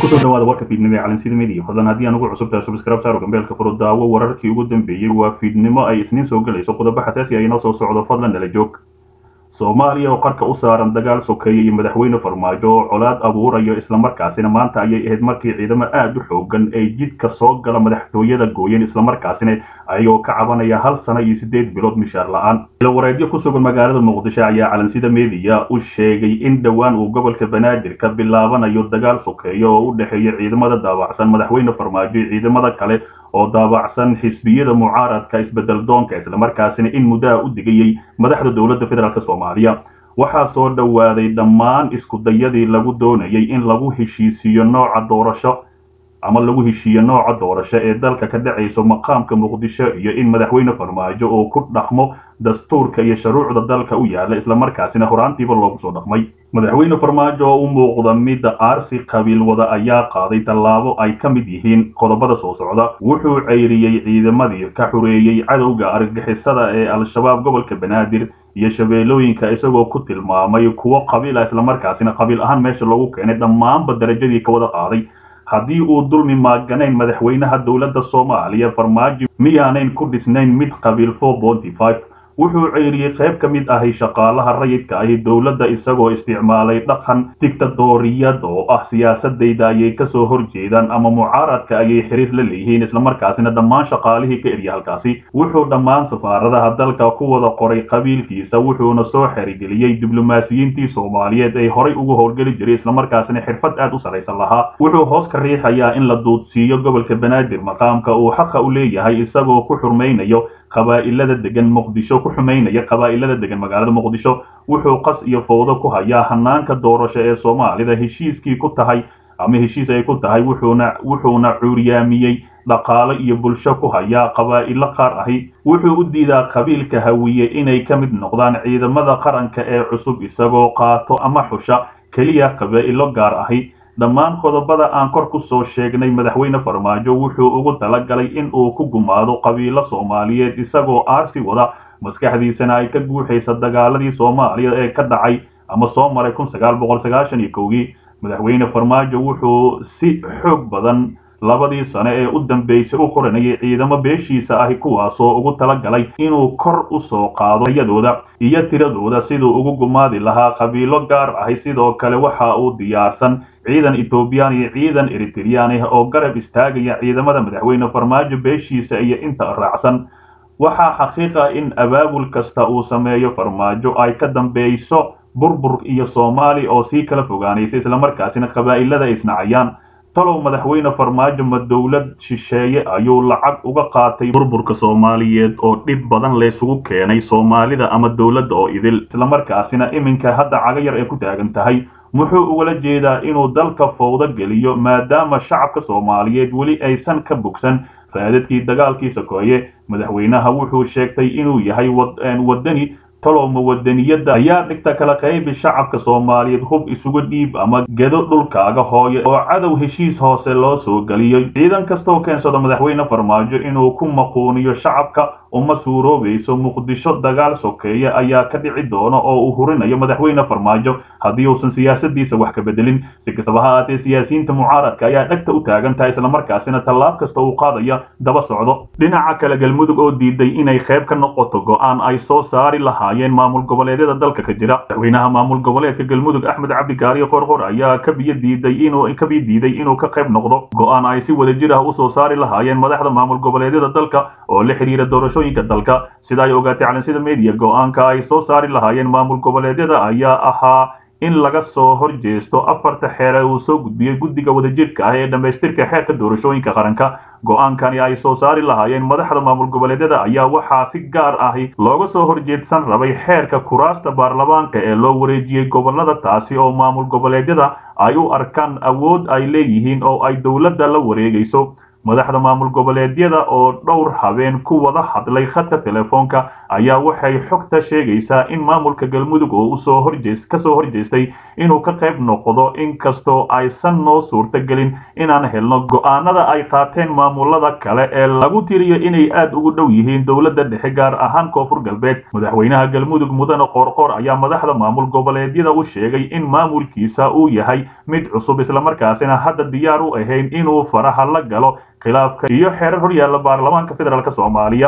kusoo dhawaada warka fiidnimo ee calansida media fadlan haddii aan ugu cusubtahay subscribe saaro gambeelka furo daawo wararkii ugu dambeeyey waa fiidnimo ay isniin soo gelayso qodobo xasaasi ah inoo soo socdo fadlan nala joog soomaaliya oo qarka u saaran dagaal sokeeye iyo madaxweyne farmaajo oo colaad abuurayo islamarkaasina maanta ayay ahayd markii ciidamo aada u xoogan ay jidka soo gala madaxtooyada gooyeen islamarkaasina ayagoo ka cabanaya hal sano iyo siddeed bilood mishaar la-aan ilawareedyo ku sugan magaalada muqdisho ayaa calansida media u sheegay in dhowaan uu gobolka banaadir ka bilaabanayo dagaal sokeeyo oo u dhexeeya ciidamada daabacsan madaxweyne farmaajo iyo ciidamada kale oo daabacsan xisbiyada mucaaradka isbedel doonka islamarkaasina in muddaha u digayay madaxda dowladda federaalk soomaaliya waxaa soo dhowaaday dhammaan iskudayadii lagu doonayay in lagu heshiisiiyo nooca doorasho ama lagu heshiiyo nooca doorasho ee dalka ka dhacayso maqaamka muqdisho iyo in madaxweyne farmaajo oo ku dhaqmo dastuurka iyo shuruucda dalka u yaala islamarkaasina horaantiiba loogu soo dhaqmay madaxweyne farmaajo oo u muuqda midda aarsi qabiil wada ayaa qaaday tallaabo ay ka mid yihiin qodobada soo socda wuxuu ceyriyey ciidamadii ka xureeyey cadowga argagixisada ee al-shabaab gobolka banaadir iyo shabeellooyinka isagoo ku tilmaamay kuwo qabiil ah islamarkaasina qabiil ahaan meesha loogu keenay dhammaanba darajadii ka wada qaaday haddii uu dulmi maaganayn madaxweynaha dowladda soomaaliya farmaajo miyaanayn ku dhisnayn mid qabiil wuxuu ceyriyey qayb ka mid ahi shaqaalaha rayidka ahi dowladda isagoo isticmaalay dhaqan digtadooriyad oo ah siyaasadayda ayay kasoo horjeedaan ama mucaaradka ayay xiriir la leeyihiin islamarkaasina dhammaan shaqaalihii ka erya halkaasi wuxuu dhammaan safaaradaha dalka ku wada qoray qabiilkiisa wuxuuna soo xerigeliyey diblomaasiyiintii soomaaliyeed ay horay ugu howlgeli jiray islamarkaasina xirfad aad u saraysan lahaa wuxuu hoos ka riixayaa in la duudsiiyo gobolka banaadir maqaamka uu xaqa u leeyahay isagoo ku xurmaynayo qabaa'ilada degan muqdisho ku xumaynaya qabaa'ilada degan magaalada muqdisho wuxuu qas iyo fowdo ku hayaa hanaanka doorasho ee soomaalida heshiiskii ku tahay ama heshiis ay ku tahay wuxuuna wuxuuna cuuryaamiyey dhaqaalo iyo bulsho ku hayaa qabaa'ilo qaar ahi wuxuu u diidaa qabiilka hawiye inay ka mid noqdaan ciidamada qaranka ee cusub isagoo qaato ama xusha keliya qabaa'ilo gaar ahi dhammaan qodobada aan kor ku soo sheegnay madaxweyne farmaajo wuxuu ugu talagalay in uu ku gumaado qabiilo soomaaliyeed isagoo aarsi wada maskaxdiisana ay ka guuxaysa dagaaladii soomaaliya ee ka dhacay ama soo maray kun sagaal boqol sagaashan iyo kowgii madaxweyne farmaajo wuxuu si xoog badan labadii sane ee u dambeysay u qoranayay ciidamo beeshiisa ahi kuwaasoo ugu talagalay inuu kor u soo qaado yadooda iyo tiradooda siduu ugu gumaadi lahaa qabiilo gaar ahi sidoo kale waxa uu diyaarsan ciidan etoobiyaan iyo ciidan eritreyaan ah oo garab istaagaya ciidamada madaxweyne farmaajo beeshiisa iyo inta raacsan waxaa xaqiiqa in abaabul kasta uu sameeyo farmaajo ay ka dambeyso burbur iyo soomaali oo sii kala fogaanaysa islamarkaasina qabaa'ilada isnacayaan talow madaxweyne farmaajo ma dowlad shisheeye ayuu lacag uga qaatay burburka soomaaliyeed oo dhib badan laysugu keenay soomaalida ama dowladda oo idil islamarkaasina iminka hadda caga yar ay ku taagan tahay muxuu ugala jeedaa inuu dalka fowdo geliyo maadaama shacabka soomaaliyeed weli aysan ka bogsan raadadkii dagaalkii sokeeye madaxweynaha wuxuu sheegtay inuu yahay wadani tolowma wadaniyadda ayaa dhigta kala qaybi shacabka soomaaliyeed hub isugu dhiib ama gedo dhulkaaga hooye oo cadow heshiis hoose loo soo geliyo ciidan kastoo keensado madaxweyne farmaajo inuu ku maquuniyo shacabka uma suuroobayso muqdisho dagaal sokeeye ayaa ka dhici doona oo uu hurinayo madaxweyne farmaajo haddii uusan siyaasadiisa wax ka bedelin si kastaba ha aatee siyaasiyiinta mucaaradka ayaa dhegta u taagan tahay islamarkaasina tallaab kasta uu qaadaya daba socdo dhinaca kale galmudug oo diiday inay qayb ka noqoto go-aan ay soo saari lahaayeen maamul goboleedyada dalka ka jira madaxweynaha maamul goboleedka galmudug axmed cabdikaariyo qorqor ayaa kabiyo diiday inuu kabiyo diiday inuu ka qayb noqdo go-aan ay si wadajir ah usoo saari lahaayeen madaxda maamul goboleedyada dalka oo la xiriira doorasho dalka sida ay ogaatay calansida media go-aanka ay soo saari lahaayeen maamul goboleedyada ayaa ahaa in laga soo horjeesto afarta xeer ee uu soo gudbiyey guddiga wadajirka ah ee dhammaystirka xeerka doorashooyinka qaranka go-aankani ay soo saari lahaayeen madaxda maamul goboleedyada ayaa waxaa si gaar ahi looga soo horjeedsan rabay xeerka kuraasta baarlamaanka ee loo wareejiyey gobolada taasi oo maamul goboleedyada ay u arkaan awood ay leeyihiin oo ay dowladda la wareegayso madaxda maamul goboleedyada oo dhowr habeen ku wada hadlay khadka telefoonka ayaa waxay xogta sheegaysaa in maamulka galmudug oo usoo horjees kasoo horjeestay inuu ka qayb noqdo inkastoo aysan noo suurtagelin inaan helno go-aanada ay qaateen maamulada kale ee lagu tiriyo inay aad ugu dhow yihiin dowladda dhexe gaar ahaan koonfur galbeed madaxweynaha galmudug mudane qoorqoor ayaa madaxda maamul goboleedyada u sheegay in maamulkiisa uu yahay mid cusub islamarkaasina hadda diyaar u ahayn inuu faraha la galo khilaafka iyo xeerar horyaalla baarlamaanka federaalk soomaaliya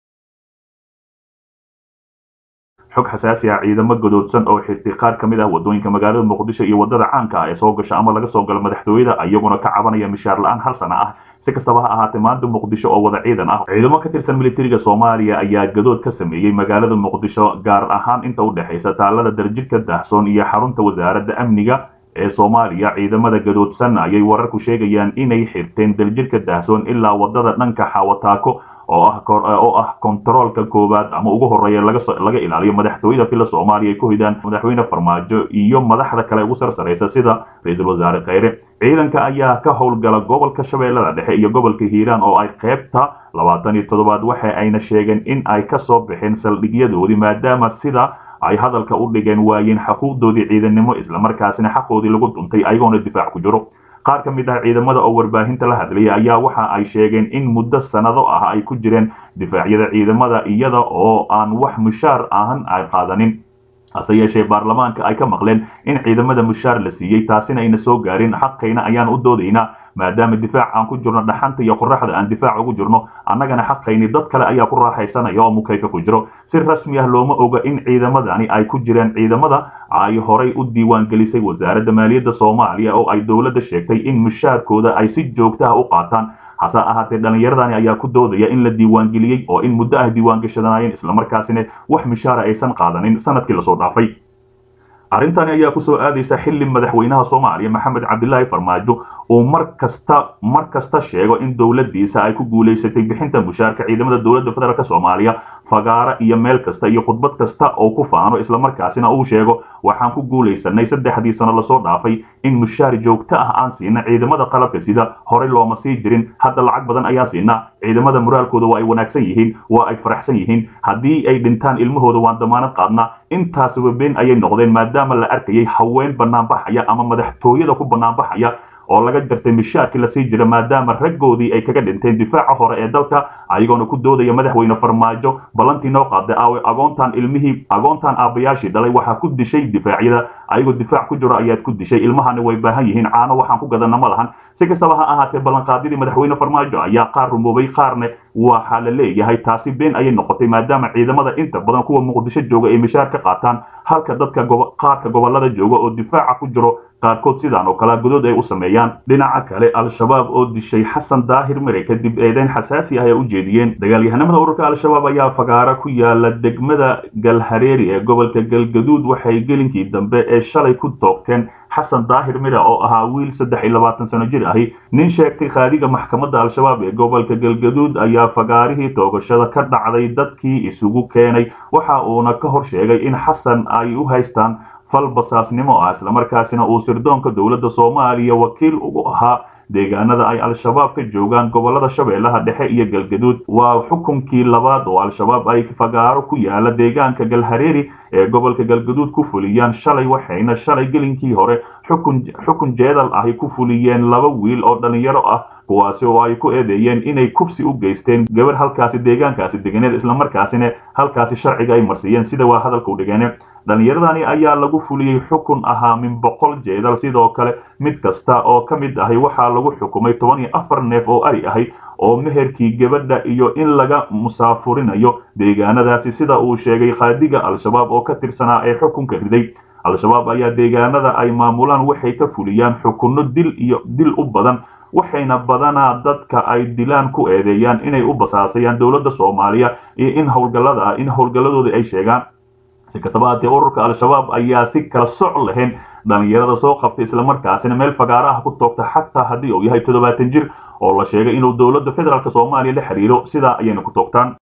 xog xasaasi ah ciidamo godoodsan oo xirtay qaar ka mid ah wadooyinka magaalada muqdisho iyo wadada caanka ah ee soo gasha ama laga soo galo madaxtooyada iyaguna ka cabanaya mishaar la-aan hal sana ah si kastaba ha ahaatee maanta muqdisho oo wada ciidan ah ciidamo ka tirsan militariga soomaaliya ayaa gadood ka sameeyey magaalada muqdisho gaar ahaan inta u dhexaysa taalada darjirka daahsoon iyo xarunta wasaaradda amniga ee soomaaliya ciidamada gadoodsan ayay wararku sheegayaan inay xirteen daljirka daahsoon ilaa wadada dhanka xawataako oo ah oo ah kontaroolka koowaad ama ugu horeeya laga ilaaliyo madaxtooyada fila soomaaliya ay ku hidaan madaxweyne farmaajo iyo madaxda kale ugu sarsaraysa sida ra-iisul wasaare kheyre ciidanka ayaa ka howlgala gobolka shabeellada dhexe iyo gobolka hiiraan oo ay qaybta labaatan iyo toddobaad waxa ayna sheegeen in ay kasoo baxeen saldhigyadoodii maadaama sida ay hadalka u dhigeen waayeen xuquuqdoodii ciidannimo islamarkaasina xaqoodii lagu duntay ayagoona difaac ku jiro qaar ka mid ah ciidamada oo warbaahinta la hadlayay ayaa waxa ay sheegeen in muddo sannado ah ay ku jireen difaacyada ciidamada iyada oo aan wax mushaar ahan ay qaadanin hase yeeshee baarlamaanka ay ka maqleen in ciidamada mushaar la siiyey taasina ayna soo gaarin xaqayna ayaan u doodaynaa maadaama difaac aan ku jirno dhaxanta iyo qoraxda aan difaac ugu jirno annagana xaqayni dad kale ayaa ku raaxaysanaya oo mukayfa ku jiro si rasmi ah looma oga in ciidamadani ay ku jireen ciidamada ay horay u diiwaan gelisay wasaaradda maaliyadda soomaaliya oo ay dowladda sheegtay in mushaarkooda ay si joogta ah u qaataan hase ahaatee dhallinyaradani ayaa ku doodaya in la diiwaangeliyey oo in muddo ah diiwaangashadanayeen islamarkaasina wax mishaara aysan qaadanin sanadkii lasoo dhaafay arrintani ayaa kusoo aadaysa xilli madaxweynaha soomaaliya maxamed cabdilaahi farmaajo uu mar kasta mar kasta sheego in dowladdiisa ay ku guulaysatay bixinta mushaarka ciidamada dowladda federaalk soomaaliya fagaara iyo meel kasta iyo khudbad kasta oo ku faano islamarkaasina uu sheego waxaan ku guulaysanay saddexdii sano lasoo dhaafay in mushaar joogto ah aan siina ciidamada qalabka sida horey looma sii jirin hadda lacag badan ayaa siinaa ciidamada moraalkooda waa ay wanaagsan yihiin waa ay faraxsan yihiin haddii ay dhintaan ilmahooda waan damaanad qaadnaa intaasuba been ayay noqdeen maadaama la arkayay haween banaanbaxaya ama madaxtooyada ku banaanbaxaya oo laga jartay mishaarkii lasii jira maadaama raggoodii ay kaga dhinteen difaaca hore ee dalka ayagoona ku doodaya madaxweyne farmaajo ballantii noo qaaday aawe agoontaan ilmihii agoontaan aabbayaashii dhalay waxaa ku dishay difaacyada ayagoo difaac ku jiro ayaad ku dishay ilmahani way baahan yihiin caano waxaan ku gadana ma lahan si kastaba ha ahaatee ballanqaadidii madaxweyne farmaajo ayaa qaar rumoobay qaarne waxaa la leeyahay taasi been ayay noqotay maadaama ciidamada inta badan kuwa muqdisho jooga ay mishaar ka qaataan halka dadka qaarka gobolada jooga oo difaaca ku jiro qaarkood sidaan oo kale godood ay u sameeyaan dhinaca kale al-shabaab oo dishay xasan daahir mire kadib eedeyn xasaasi ah ay u jeediyeen dagaalyahanamada ururka al-shabaab ayaa fagaara ku yaala degmada galhareeri ee gobolka galgaduud waxay gelinkii dambe ee shalay ku toogteen xasan daahir mire oo ahaa wiil saddex iyo labaatan sano jir ahi nin sheegtay qaadiga maxkamadda al-shabaab ee gobolka galgaduud ayaa fagaarihii toogashada ka dhacday dadkii isugu keenay waxa uuna ka hor sheegay in xasan ay u haystaan fal basaasnimo ah islamarkaasina uu sirdoonka dowladda soomaaliya wakiil ugu ahaa deegaanada ay al-shabaab ka joogaan gobolada shabeellaha dhexe iyo galgaduud waa xukunkii labaad oo al-shabaab ay fagaaro ku yaala deegaanka galhareeri ee gobolka galgaduud ku fuliyaan shalay waxayna shalay gelinkii hore xukun xukun jeedal ahi ku fuliyeen laba wiil oo dhallinyaro ah kuwaasi oo ay ku eedeeyeen inay kufsi u geysteen gabar halkaasi deegaankaasi deganeed islamarkaasina halkaasi sharciga ay marsiiyeen sida waa hadalkau dhigeene dhallinyaradani ayaa lagu fuliyey xukun ahaa min boqol jeedal sidoo kale mid kasta oo ka mid ahi waxaa lagu xukumay toban iyo afar neef oo ari ahi oo meherkii gabadha iyo in laga musaafurinayo deegaanadaasi sida uu sheegay qaadiga al-shabaab oo ka tirsanaa ee xukunka riday al-shabaab ayaa deegaanada ay maamulaan waxay ka fuliyaan xukunno dil iyo dil u badan waxayna badanaa dadka ay dilaan ku eedeeyaan inay u basaasayaan dowladda soomaaliya iyo in howlgallada in howlgalladooda ay sheegaan si kastaba haatee ururka al-shabaab ayaa si kala soc lahayn dhallinyarada soo qabtay islamarkaasina meel fagaaraha ku toogta xataa haddii uu yahay toddobaatan jir oo la sheegay inuu dowladda federaalk soomaaliya la xiriiro sidaa ayayna ku toogtaan